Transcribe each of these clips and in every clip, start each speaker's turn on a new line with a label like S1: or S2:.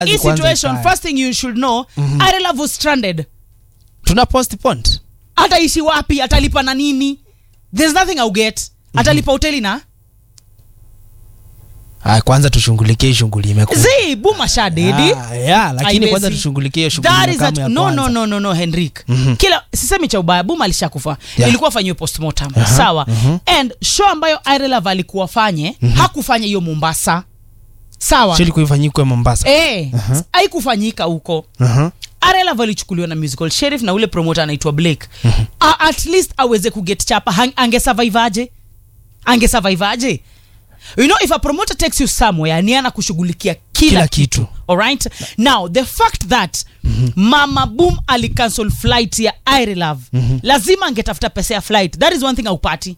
S1: hii
S2: kwanza
S1: situation
S2: ikae.
S1: first thing you should know mm-hmm. Irelav was stranded
S2: tuna postpone
S1: ataishi wapi atalipa na nini there's nothing I'll get atalipa hoteli na
S2: ah, kwanza tushughulikie shughuli imekuwa
S1: zi buma shadedi
S2: Ah, yeah, lakini
S1: Haiwezi.
S2: kwanza tushughulikie shughuli
S1: That is
S2: makamu
S1: a-
S2: ya
S1: no,
S2: kwanza.
S1: no, no, no, no, Henrik.
S2: Mhm.
S1: Kila sisemi cha ubaya, Buma alishakufa
S2: Yeah.
S1: ilikuwa afanyiwe postmortem
S2: Aha,
S1: sawa.
S2: mhm.
S1: And show ambayo Irelav alikuwa afanye hakufanya hiyo Mombasa, sawa
S2: Shili kuifanyikwe Mombasa
S1: eh,
S2: Aha.
S1: haikufanyika huko.
S2: Aha.
S1: Irelav alichukuliwa na musical sheriff na ule promoter anaitwa Blake. A, at least aweze kuget chapa, hang- angesurvive aje? Angesurvive aje? You know if a promoter takes you somewhere ni ana kushughulikia kila,
S2: Kila kitu.
S1: Alright? Now the fact that Mama Boom alicancel flight ya Irelav lazima angetafuta pesa ya flight. That is one thing aupati.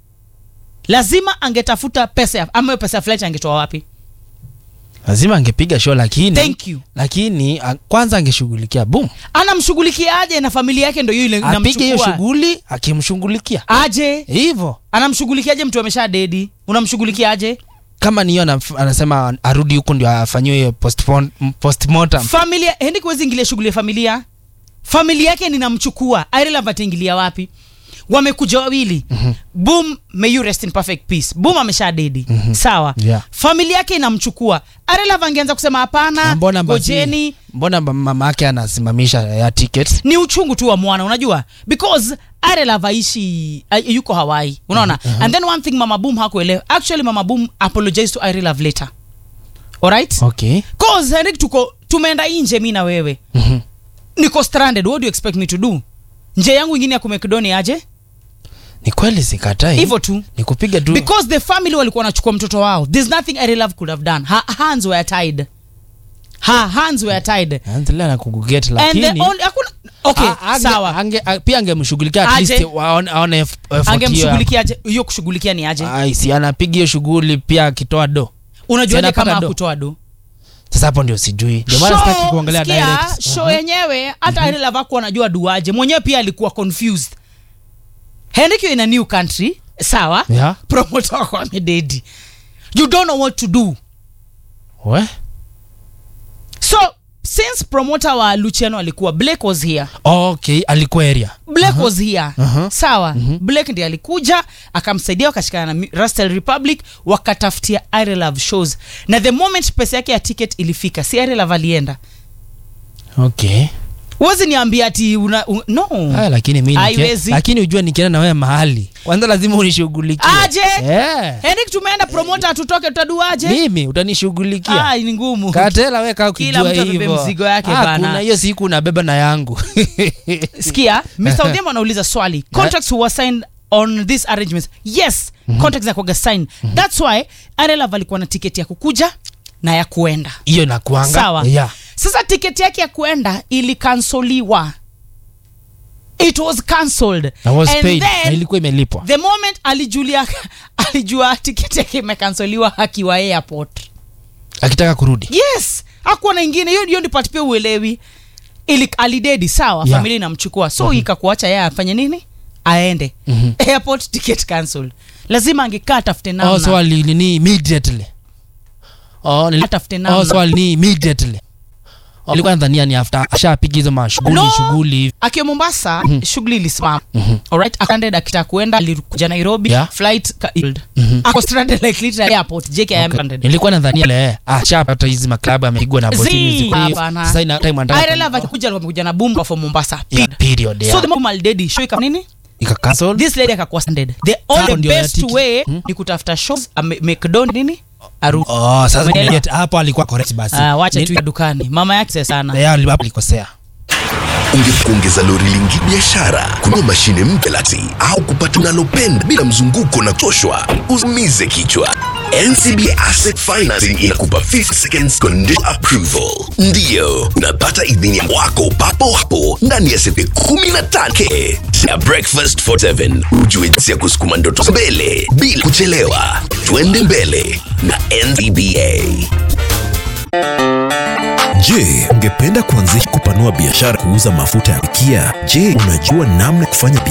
S1: Lazima angetafuta pesa ya ama hiyo pesa ya flight angetoa wapi?
S2: lazima angepiga show lakini
S1: Thank you.
S2: lakini a, kwanza angeshughulikia boom
S1: Anamshughulikiaje na familia yake ndio ile
S2: apige hiyo
S1: inamchukua?
S2: shughuli akimshughulikia
S1: Aje?
S2: hivyo
S1: Anamshughulikiaje mtu amesha dedi? Unamshughulikiaje?
S2: kama niyo anaf- anasema arudi huko ndio afanyiwe hiyo postpone- m- postmortem
S1: Familia hendi kuwezi ingilia shughuli ya familia. Familia yake ninamchukua. Irelav ataingilia wapi? Wamekuja wawili. Boom, may you rest in perfect peace. Boom amesha dedi. Sawa.
S2: Yeah.
S1: Familia yake inamchukua. Irelav angeanza kusema hapana,
S2: Na mbona basi-
S1: gojeni.
S2: mbona ba- mama yake anasimamisha ya ticket
S1: ni uchungu tu wa mwana unajua because Irelav aishi uh, yuko Hawaii unaona and then one thing mama boom hakuelewa actually mama boom apologized to Irelav later alright
S2: okay
S1: cause Henrik tuko tumeenda nje mi na wewe
S2: Mhm.
S1: niko stranded what do you expect me to do nje yangu ingine ya kumekdoni aje
S2: ni kweli sikatai
S1: hivyo tu
S2: ni kupiga tu
S1: because the family walikuwa wanachukua mtoto wao there's nothing Irelav could have done her hands were tied her hands were tied
S2: anzilea na kukuget
S1: and
S2: lakini
S1: the only hakuna okay
S2: a- ange-
S1: sawa
S2: ange- a- pia angemshughulikia at
S1: Aje.
S2: least waone- aone eff- effort hiyo ya-
S1: angemshughulikiaje hiyo kushughulikia ni aje
S2: Ai, si anapiga hiyo shughuli pia akitoa do
S1: unajuaje
S2: Tena
S1: kama
S2: pata do.
S1: akutoa do
S2: sasa hapo ndio sijui ndio maana sitaki kuangalia
S1: sikia,
S2: direct
S1: show yenyewe hata mm Irelav hakuwa anajua duaje mwenyewe pia alikuwa confused Henrik you're in a new country sawa
S2: Yeah.
S1: promoter wako amededi you don't know what to do
S2: we
S1: so since promoter wa luciano alikuwa blake was here
S2: okay alikuwa area
S1: blake was here
S2: Aha.
S1: sawa blake ndiye alikuja akamsaidia wakashikana na Rustle republic wakatafutia Irelav shows na the moment pesa yake ya ticket ilifika si Irelav alienda
S2: okay
S1: huwezi niambia ati una, un, no
S2: Haya, lakini mi nike-
S1: Haiwezi.
S2: lakini ujue nikienda na wewe mahali kwanza lazima unishughulikie
S1: Aje?
S2: yeah.
S1: Henrik tumeenda promoter atutoke tutaduaje
S2: mimi utanishughulikia
S1: ah, ni ngumu
S2: katela we kaa
S1: Kila
S2: ukijua
S1: mtu abebe
S2: hivyo
S1: mzigo yake
S2: Ah,
S1: bana.
S2: kuna hiyo siku unabeba na yangu
S1: sikia Mr. Odhiambo anauliza swali contracts were signed on these arrangements yes contracts zakwaga signed that's why Irelav alikuwa na tiketi ya kukuja na ya kuenda
S2: hiyo nakuanga
S1: sawa
S2: yeah.
S1: sasa tiketi yake ya kuenda ilikansoliwa it was cancelled
S2: na was
S1: And
S2: paid
S1: then,
S2: na ilikuwa imelipwa
S1: the moment alijulia alijua tiketi yake imekansoliwa akiwa airport
S2: akitaka kurudi
S1: yes hakuwa na ingine hiyo hiyo ndi part pia uelewi ili alidedi sawa
S2: Yeah.
S1: familia inamchukua so ikakuacha yeye afanye nini aende
S2: Mhm.
S1: airport ticket cancelled lazima angekaa atafute namna
S2: oh, so alinini immediately oh, nili-
S1: Atafute namna.
S2: oh, so alinini immediately Oh, alikuwa nadhania ni after ashapiga hizo mashughuli
S1: No.
S2: shughuli hivi
S1: akiwa mombasa shughuli ilisimama alright akaended akitaka kuenda alikuja nairobi
S2: Yeah.
S1: flight cancelled
S2: Mhm.
S1: ako stranded like literally airport JKIM
S2: Okay.
S1: stranded
S2: nilikuwa nadhania le ashapata hizi maklabu amepigwa na botini
S1: Zii,
S2: siku hiyo.
S1: hapana.
S2: sasa ina time anataka
S1: Irelav akikuja alikuwa amekuja na boom for mombasa
S2: Yeah, period,
S1: so
S2: yeah.
S1: the moment alidedi show ika nini
S2: ika cancel
S1: this lady akakuwa stranded the
S2: Hapo
S1: only
S2: ndio ya
S1: best
S2: tiki.
S1: way
S2: Hmm?
S1: ni kutafuta shows ame- mcdon nini aru
S2: oh sasa
S1: Umeelewa?
S2: get- hapo alikuwa correct basi
S1: Ah, wacha
S2: Ni-
S1: tu ya dukani mama yake sana
S2: Yeah, ali- hapo alikosea
S3: ungekuongeza lori lingi biashara kunua mashine mpya lati au kupata unalopenda bila mzunguko na kuchoshwa usiumize kichwa ncb asset financing inakupa 50 seconds condition approval ndiyo unapata idhini ya wako papo hapo ndani ya sepe 15k na breakfast for 7 ujue jinsi ya kusukuma ndoto mbele bila kuchelewa twende mbele na ncba
S4: Je, ungependa kuanzisha kupanua biashara kuuza mafuta ya kupikia? Je, unajua namna ya kufanya biashara